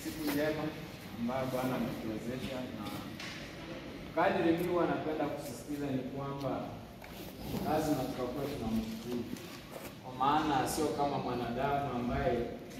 siku njema ambayo Bwana ametuwezesha, na kadri mimi huwa napenda kusisitiza ni kwamba lazima tukakuwa tunamshukuru, kwa maana sio kama mwanadamu ambaye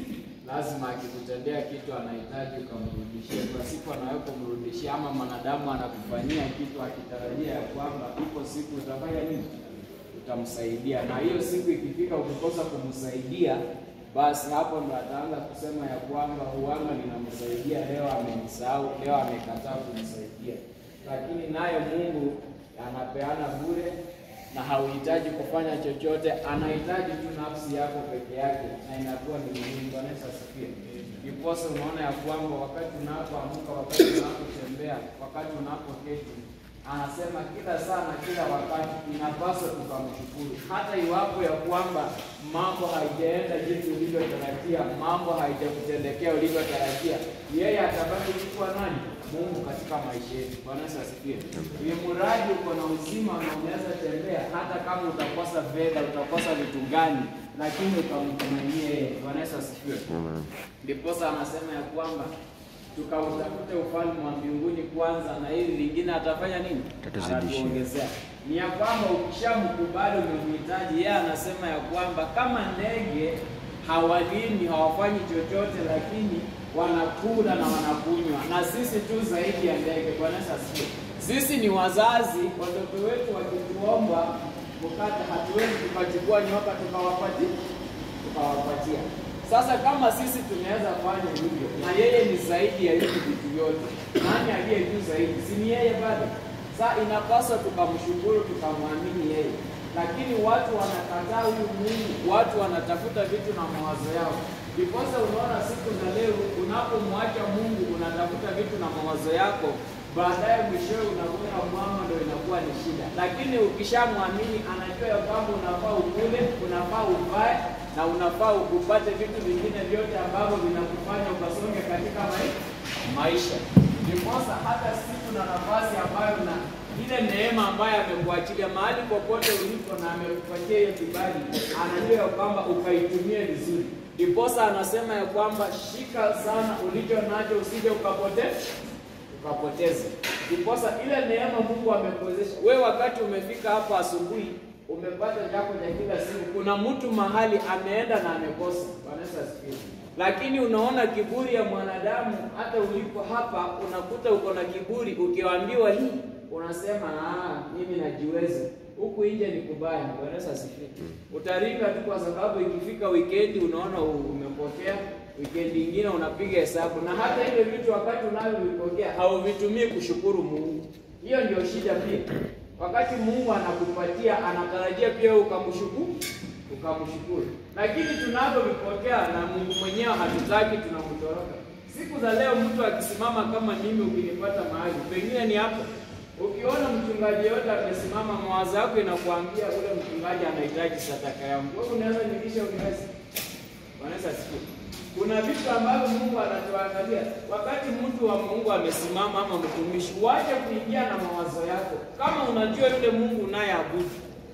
lazima akikutendea kitu anahitaji ukamrudishie kwa siku anayopomrudishia, ama mwanadamu anakufanyia kitu akitarajia ya kwamba ipo siku utafanya nini, utamsaidia, na hiyo siku ikifika ukikosa kumsaidia basi hapo ndo ataanza kusema ya kwamba huanga ninamsaidia leo, amenisahau leo, amekataa kumsaidia. Lakini naye Mungu anapeana bure na hauhitaji kufanya chochote, anahitaji tu nafsi yako peke yake, na inakuwa ni muhimu. Bwana Yesu asifiwe. Ndiposa unaona ya kwamba wakati unapoamka, wakati unapotembea, wakati unapoketi anasema kila saa na kila wakati inapaswa tukamshukuru, hata iwapo ya kwamba mambo haijaenda jinsi ulivyotarajia, mambo haijakutendekea ulivyotarajia, yeye atabaki kuwa nani? Mungu katika maisha yetu. Bwana Yesu asifiwe. Ni mradi uko na uzima na unaweza tembea, hata kama utakosa fedha, utakosa vitu gani, lakini ukamtumainie yeye. Bwana Yesu asifiwe. Ndiposa anasema ya kwamba tukautafute ufalme wa mbinguni kwanza, na hili lingine atafanya nini? Atatuzidishia. Atatuongezea. Ni ya kwamba ukishamkubali umemhitaji, yeye anasema ya kwamba kama ndege hawalini hawafanyi chochote, lakini wanakula na wanakunywa, na sisi tu zaidi ya ndege. Bwana Yesu asifiwe. Sisi ni wazazi, watoto wetu wakituomba mkate, hatuwezi tukachukua nyoka tukawapatia tukawapatia. Sasa kama sisi tunaweza fanya hivyo, na yeye ni zaidi ya hivi vitu vyote, nani aliye juu zaidi? Si ni yeye bado? Sasa inapaswa tukamshukuru, tukamwamini yeye, lakini watu wanakataa huyu Mungu, watu wanatafuta vitu na mawazo yao. Ndiposa unaona siku za leo, unapomwacha Mungu unatafuta vitu na mawazo yako, baadaye mwishowe unakuta mwama, ndio inakuwa ni shida. Lakini ukishamwamini, anajua ya kwamba unafaa ukule, unafaa uvae na unafaa upate vitu vingine vyote ambavyo vinakufanya ukasonge katika mai- maisha. Ndiposa hata siku na nafasi ambayo na ile neema ambayo amekuachilia mahali popote ulipo na amekupatia hiyo kibali, anajua ya kwamba ukaitumie vizuri. Ndiposa anasema ya kwamba shika sana ulicho nacho usije ukapoteza ukapoteza. Ndiposa ile neema Mungu amekuwezesha wewe, wakati umefika hapa asubuhi, umepata chako cha kila siku. Kuna mtu mahali ameenda na amekosa. Bwana Yesu asifiwe. Lakini unaona kiburi ya mwanadamu, hata ulipo hapa unakuta uko na kiburi, ukiambiwa hii unasema ah, mimi najiweza. Huku nje ni kubaya. Bwana Yesu asifiwe. Utaringa tu kwa sababu ikifika weekend unaona umepokea wikendi ingine unapiga hesabu, na hata hivyo vitu wakati unavyovipokea hauvitumii kushukuru Mungu. Hiyo ndio shida pia. Wakati Mungu anakupatia anatarajia pia wewe ukamshukuru, ukamshukuru, lakini tunavyovipokea na Mungu mwenyewe hatutaki, tunamtoroka. Siku za leo mtu akisimama kama mimi, ukinipata mahali pengine ni hapo, ukiona mchungaji yote amesimama, mawazo yako inakuambia ule mchungaji anahitaji sadaka yangu, wewe unaweza nilisha unaweza Bwana Yesu asifiwe. Kuna vitu ambavyo Mungu anatuangalia wakati mtu wa Mungu amesimama ama mtumishi, wache kuingia na mawazo yako. Kama unajua yule Mungu unayeabudu,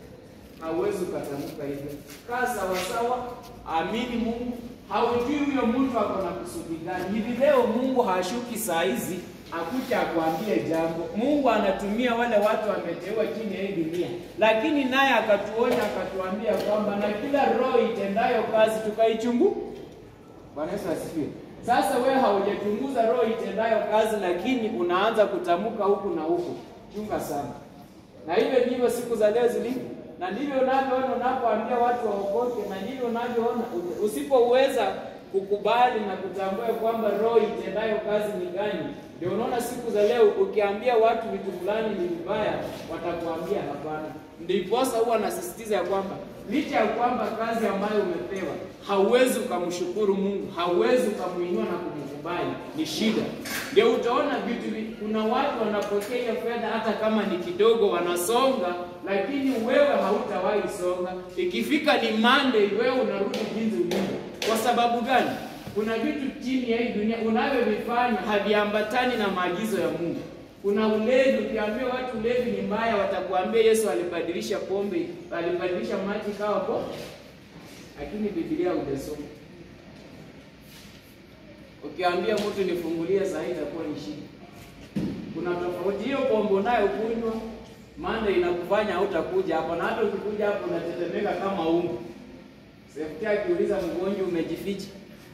hauwezi ukatamka hivyo. Kaa sawasawa, amini Mungu. Haujui huyo mtu ako na kusudi gani. Hivi leo Mungu hashuki saa hizi akuja akwambie jambo. Mungu anatumia wale watu wameteua chini ya hii dunia, lakini naye akatuonya akatuambia kwamba na kila roho itendayo kazi tukaichungu. Bwana Yesu asifiwe. Sasa wewe haujachunguza roho itendayo kazi, lakini unaanza kutamka huku na huku. Chunga sana. Na hivyo ndivyo siku za leo zilivyo, na ndivyo unavyoona unapoambia watu waokoke, na ndivyo unavyoona usipoweza kukubali na kutambua kwamba roho itendayo kazi ni gani. Ndio unaona siku za leo ukiambia watu vitu fulani ni vibaya, watakuambia hapana. Ndiposa huwa nasisitiza ya kwamba licha ya kwamba kazi ambayo umepewa hauwezi ukamshukuru Mungu, hauwezi ukamuinua na kumkubali, ni shida. Ndio utaona vitu vi- kuna watu wanapokea hiyo fedha hata kama ni kidogo, wanasonga, lakini wewe hautawahi songa. Ikifika ni Monday, wewe unarudi jinsi ulivyo. Kwa sababu gani? Kuna vitu chini ya hii dunia unavyovifanya haviambatani na maagizo ya Mungu. Kuna ulevi, ukiambia watu ulevi ni mbaya, watakuambia Yesu alibadilisha pombe, alibadilisha maji kawa pombe, lakini Biblia hujasoma. Ukiambia mtu nifungulie saa hii itakuwa ni shida. Kuna tofauti hiyo pombe unayokunywa Monday inakufanya hautakuja hapo, na hata ukikuja hapo unatetemeka kama ungu. Sefti akiuliza mgonjwa umejificha,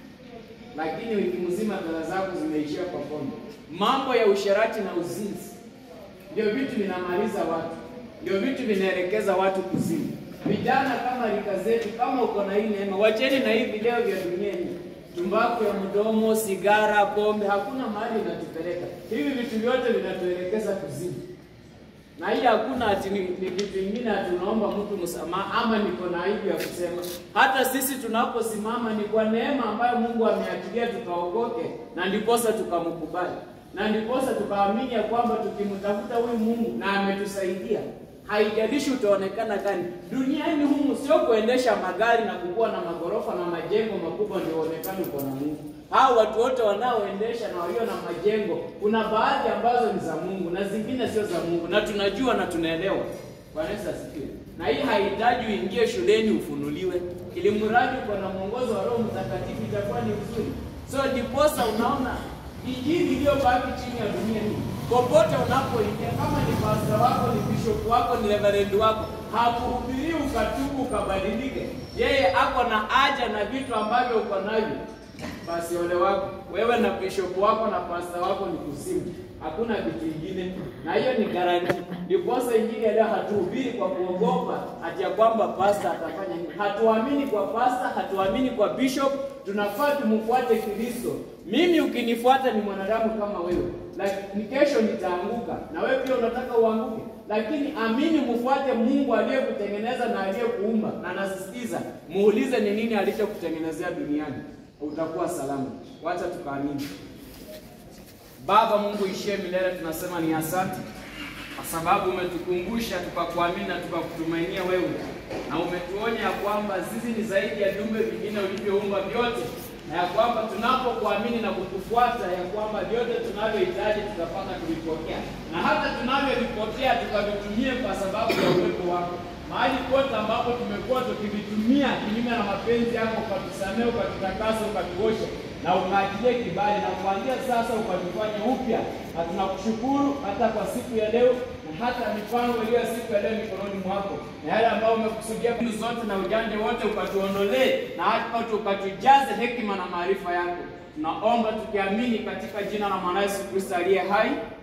lakini wiki mzima dala zako zimeishia kwa pombe. Mambo ya usherati na uzinzi ndio vitu vinamaliza watu, ndio vitu vinaelekeza watu kuzimu. Vijana kama rika zetu, kama uko na hii neema, wacheni na hii video vya duniani, tumbaku ya mdomo, sigara, pombe, hakuna mahali inatupeleka. Hivi vitu vyote vinatuelekeza kuzimu na hii hakuna ati ni, ni kitu kingine ati unaomba mtu msamaha ama niko na aibu ya kusema. Hata sisi tunaposimama ni kwa neema ambayo Mungu ameachilia tukaokoke, na ndiposa tukamkubali, na ndiposa tukaamini ya kwamba tukimtafuta huyu Mungu na ametusaidia, haijalishi utaonekana gani duniani humu. Sio kuendesha magari na kukuwa na magorofa na majengo makubwa ndio uonekane uko na Mungu. Hao watu wote wanaoendesha na walio na majengo, kuna baadhi ambazo ni za Mungu na zingine sio za Mungu, na tunajua na tunaelewa. Bwana Yesu asifiwe. Na hii haihitaji uingie shuleni ufunuliwe, ili mradi uko na mwongozo wa Roho Mtakatifu itakuwa ni vizuri. So ndiposa unaona injili iliyobaki chini ya dunia hii, popote unapoingia, kama ni pastor wako, ni bishop wako, ni reverend wako, hakuhubirii ukatubu ukabadilike. Yeye ako na haja na vitu ambavyo uko navyo basi ole wako wewe na bishop wako na pasta wako ni kuzimu, hakuna kitu kingine, na hiyo ni garanti. Ndiposa injili ya leo hatuhubiri kwa kuogopa ati ya kwamba pasta atafanya nini. Hatuamini kwa pasta, hatuamini kwa bishop, tunafaa tumfuate Kristo. Mimi ukinifuata ni mwanadamu kama wewe, lakini kesho nitaanguka na wewe pia unataka uanguke, lakini amini, mfuate Mungu aliyekutengeneza na aliyekuumba, na nasisitiza muulize ni nini alichokutengenezea duniani utakuwa salama. Wacha tukaamini. Baba Mungu ishie milele, tunasema ni asante kwa sababu umetukumbusha tukakuamini na tukakutumainia wewe, na umetuonya ya kwamba sisi ni zaidi ya viumbe vingine ulivyoumba vyote, na ya kwamba tunapokuamini na kukufuata, ya kwamba vyote tunavyohitaji tutapata kuvipokea, na hata tunavyovipokea tukavitumie kwa sababu ya uwepo wako mahali pote ambapo tumekuwa tukivitumia kinyume na mapenzi yako, ukatusamea, ukatutakasa, ukatuosha na ukaachilie kibali, na kuanzia sasa ukatufanya upya, na tunakushukuru hata kwa siku ya leo na hata mipango iliyo siku ya leo mikononi mwako, na yale ambayo umekusudia mbinu zote na ujanja wote ukatuondolee, na hata ukatujaze hekima na maarifa yako. Tunaomba tukiamini katika jina la mwana Yesu Kristo aliye hai.